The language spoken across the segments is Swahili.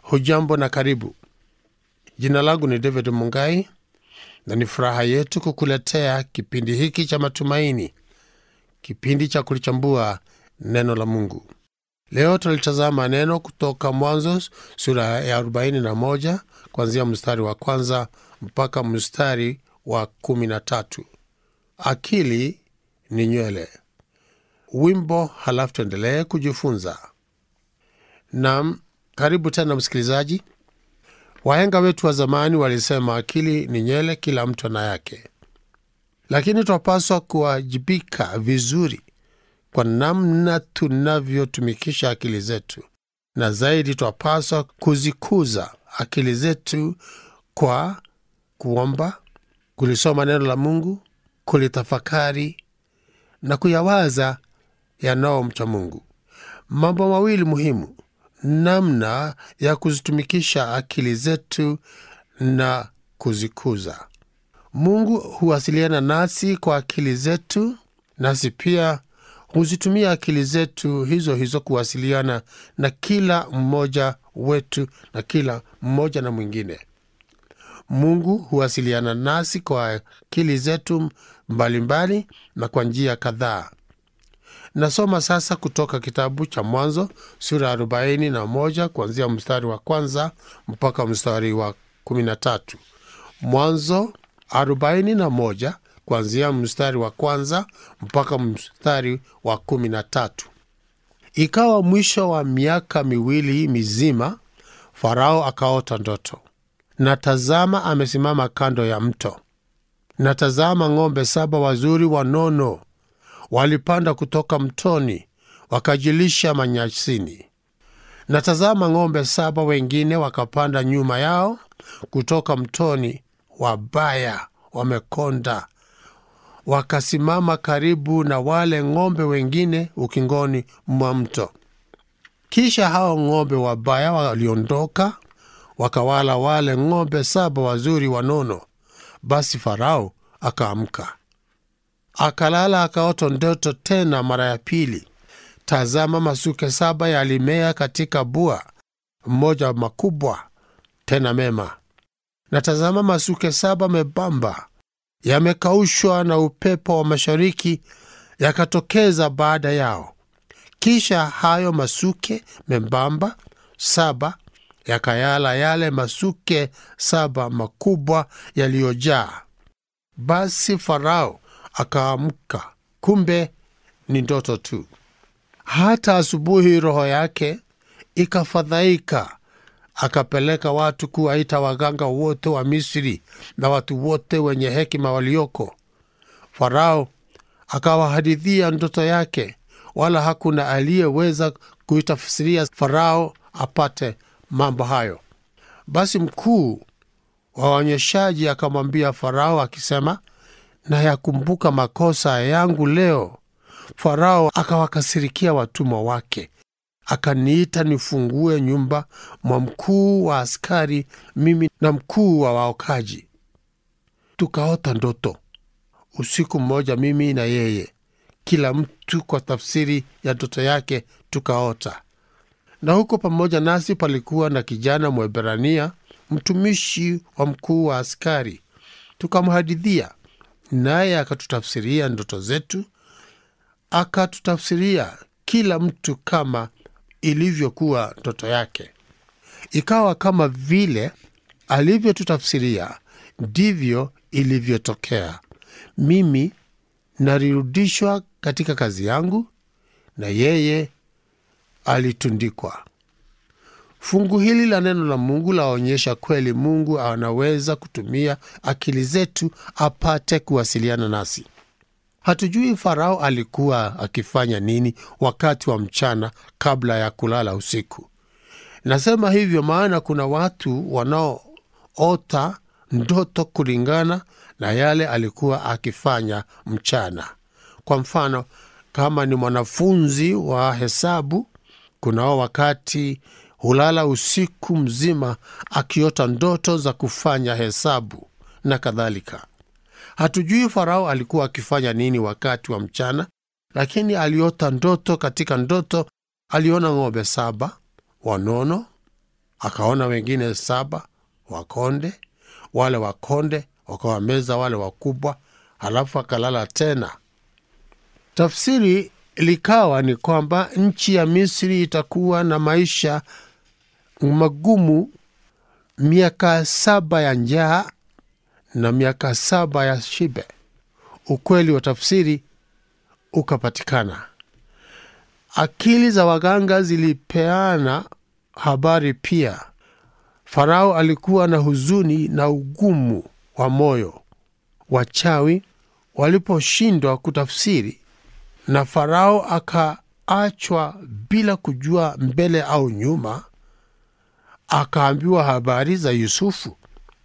Hujambo na karibu. Jina langu ni David Mungai na ni furaha yetu kukuletea kipindi hiki cha matumaini, kipindi cha kulichambua neno la Mungu. Leo tulitazama neno kutoka Mwanzo sura ya 41 kuanzia mstari wa kwanza mpaka mstari wa 13. Akili ni nywele. Wimbo, halafu tuendelee kujifunza. Nam, karibu tena msikilizaji. Wahenga wetu wa zamani walisema akili ni nywele, kila mtu ana yake, lakini twapaswa kuwajibika vizuri kwa namna tunavyotumikisha akili zetu, na zaidi twapaswa kuzikuza akili zetu kwa kuomba, kulisoma neno la Mungu, kulitafakari na kuyawaza yanayomcha Mungu. Mambo mawili muhimu namna ya kuzitumikisha akili zetu na kuzikuza. Mungu huwasiliana nasi kwa akili zetu, nasi pia huzitumia akili zetu hizo hizo kuwasiliana na kila mmoja wetu na kila mmoja na mwingine. Mungu huwasiliana nasi kwa akili zetu mbalimbali mbali na kwa njia kadhaa. Nasoma sasa kutoka kitabu cha Mwanzo sura ya arobaini na moja kuanzia mstari wa kwanza mpaka mstari wa kumi na tatu. Mwanzo arobaini na moja kuanzia mstari wa kwanza mpaka mstari wa kumi na tatu. Ikawa mwisho wa miaka miwili mizima, Farao akaota ndoto, na tazama, amesimama kando ya mto, na tazama, ng'ombe saba wazuri wanono walipanda kutoka mtoni wakajilisha manyasini. Na tazama, ng'ombe saba wengine wakapanda nyuma yao kutoka mtoni, wabaya, wamekonda, wakasimama karibu na wale ng'ombe wengine ukingoni mwa mto. Kisha hao ng'ombe wabaya waliondoka wakawala wale ng'ombe saba wazuri wanono. Basi Farao akaamka akalala akaota ndoto tena mara ya pili. Tazama, masuke saba yalimea katika bua mmoja makubwa tena mema, na tazama, masuke saba membamba yamekaushwa na upepo wa mashariki yakatokeza baada yao. Kisha hayo masuke membamba saba yakayala yale masuke saba makubwa yaliyojaa. Basi Farao akaamka, kumbe ni ndoto tu. Hata asubuhi roho yake ikafadhaika, akapeleka watu kuwaita waganga wote wa Misri na watu wote wenye hekima walioko. Farao akawahadithia ndoto yake, wala hakuna aliyeweza kuitafsiria Farao apate mambo hayo. Basi mkuu wa waonyeshaji akamwambia Farao akisema, na yakumbuka makosa yangu leo. Farao akawakasirikia watumwa wake, akaniita nifungue nyumba mwa mkuu wa askari, mimi na mkuu wa waokaji. Tukaota ndoto usiku mmoja, mimi na yeye, kila mtu kwa tafsiri ya ndoto yake tukaota. Na huko pamoja nasi palikuwa na kijana Mwebrania, mtumishi wa mkuu wa askari. Tukamhadithia naye akatutafsiria ndoto zetu, akatutafsiria kila mtu kama ilivyokuwa ndoto yake. Ikawa kama vile alivyotutafsiria ndivyo ilivyotokea. Mimi nalirudishwa katika kazi yangu, na yeye alitundikwa. Fungu hili la neno la Mungu laonyesha kweli Mungu anaweza kutumia akili zetu apate kuwasiliana nasi. Hatujui Farao alikuwa akifanya nini wakati wa mchana kabla ya kulala usiku. Nasema hivyo maana kuna watu wanaoota ndoto kulingana na yale alikuwa akifanya mchana. Kwa mfano, kama ni mwanafunzi wa hesabu, kunao wakati hulala usiku mzima akiota ndoto za kufanya hesabu na kadhalika. Hatujui Farao alikuwa akifanya nini wakati wa mchana, lakini aliota ndoto. Katika ndoto aliona ng'ombe saba wanono akaona wengine saba wakonde, wale wakonde wakawameza wale wakubwa, halafu akalala tena. Tafsiri likawa ni kwamba nchi ya Misri itakuwa na maisha magumu, miaka saba ya njaa na miaka saba ya shibe. Ukweli wa tafsiri ukapatikana. Akili za waganga zilipeana habari pia. Farao alikuwa na huzuni na ugumu wa moyo. Wachawi waliposhindwa kutafsiri na Farao akaachwa bila kujua mbele au nyuma, akaambiwa habari za Yusufu.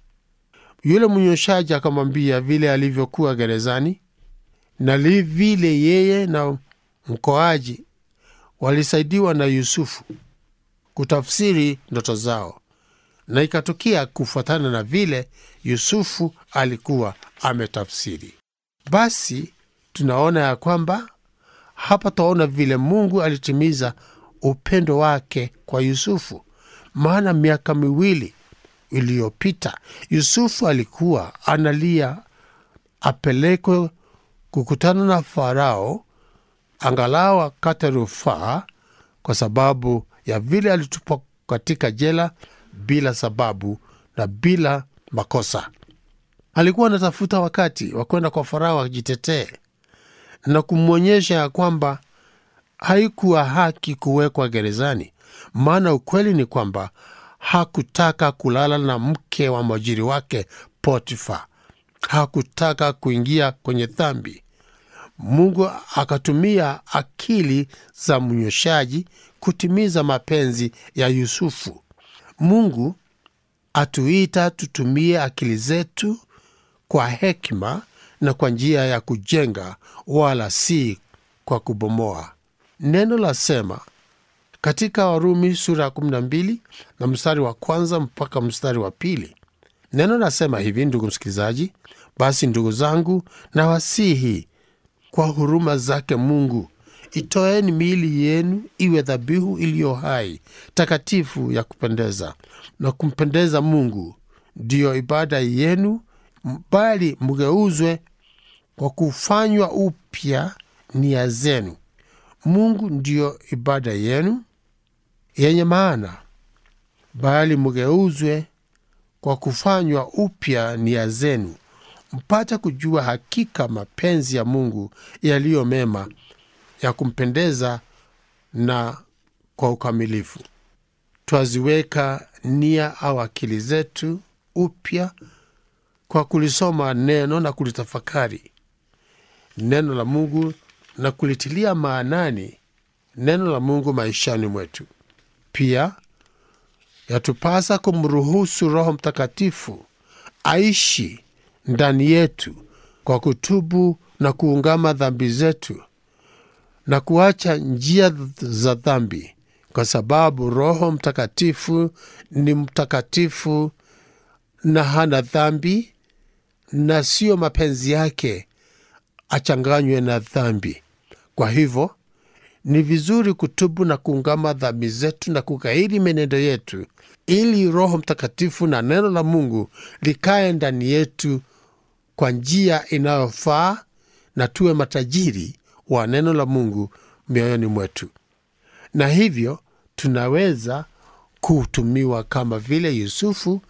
Yule mnyoshaji akamwambia vile alivyokuwa gerezani na li vile yeye na mkoaji walisaidiwa na Yusufu kutafsiri ndoto zao, na ikatokea kufuatana na vile Yusufu alikuwa ametafsiri. Basi tunaona ya kwamba hapa taona vile Mungu alitimiza upendo wake kwa Yusufu, maana miaka miwili iliyopita Yusufu alikuwa analia apelekwe kukutana na Farao angalau akate rufaa kwa sababu ya vile alitupwa katika jela bila sababu na bila makosa. Alikuwa anatafuta wakati wa kwenda kwa Farao ajitetee na kumwonyesha ya kwamba haikuwa haki kuwekwa gerezani, maana ukweli ni kwamba hakutaka kulala na mke wa mwajiri wake Potifa, hakutaka kuingia kwenye dhambi. Mungu akatumia akili za mnyoshaji kutimiza mapenzi ya Yusufu. Mungu atuita tutumie akili zetu kwa hekima na kwa njia ya kujenga, wala si kwa kubomoa. Neno la sema katika Warumi sura ya 12 na mstari wa kwanza mpaka mstari wa pili. Neno nasema hivi, ndugu msikilizaji: basi ndugu zangu, na wasihi kwa huruma zake Mungu, itoeni miili yenu iwe dhabihu iliyo hai, takatifu, ya kupendeza na kumpendeza Mungu, ndiyo ibada yenu, bali mgeuzwe kwa kufanywa upya nia zenu. Mungu ndiyo ibada yenu yenye maana, bali mgeuzwe kwa kufanywa upya nia zenu, mpate kujua hakika mapenzi ya Mungu yaliyo mema, ya kumpendeza na kwa ukamilifu. Twaziweka nia au akili zetu upya kwa kulisoma neno na kulitafakari neno la Mungu na kulitilia maanani neno la Mungu maishani mwetu. Pia yatupasa kumruhusu Roho Mtakatifu aishi ndani yetu kwa kutubu na kuungama dhambi zetu na kuacha njia za dhambi, kwa sababu Roho Mtakatifu ni mtakatifu na hana dhambi, na siyo mapenzi yake achanganywe na dhambi. Kwa hivyo ni vizuri kutubu na kuungama dhambi zetu na kugairi menendo yetu, ili Roho Mtakatifu na neno la Mungu likae ndani yetu kwa njia inayofaa na tuwe matajiri wa neno la Mungu mioyoni mwetu, na hivyo tunaweza kutumiwa kama vile Yusufu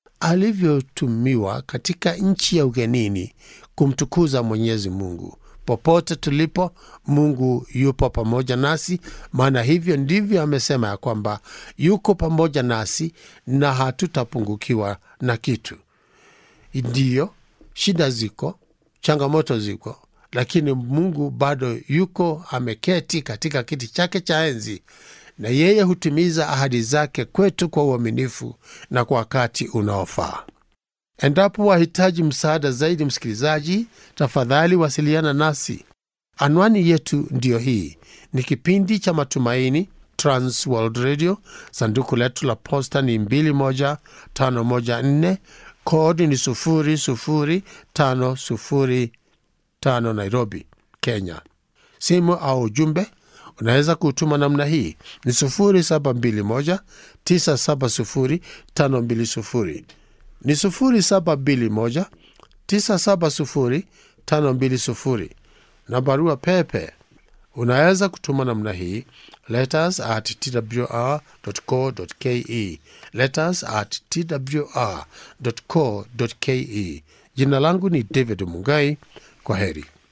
alivyotumiwa katika nchi ya ugenini kumtukuza Mwenyezi Mungu. Popote tulipo, Mungu yupo pamoja nasi, maana hivyo ndivyo amesema ya kwamba yuko pamoja nasi na hatutapungukiwa na kitu. Ndiyo, shida ziko, changamoto ziko, lakini Mungu bado yuko ameketi katika kiti chake cha enzi, na yeye hutimiza ahadi zake kwetu kwa uaminifu na kwa wakati unaofaa. Endapo wahitaji msaada zaidi, msikilizaji, tafadhali wasiliana nasi. Anwani yetu ndiyo hii. Ni kipindi cha Matumaini, Trans World Radio. Sanduku letu la posta ni 21514 kodi ni 00505 Nairobi, Kenya. Simu au ujumbe unaweza kutuma namna hii ni 0721 970 520 ni 0721 970 520 na barua pepe unaweza kutuma namna hii letters at twr.co.ke letters at twr.co.ke jina langu ni david mungai kwa heri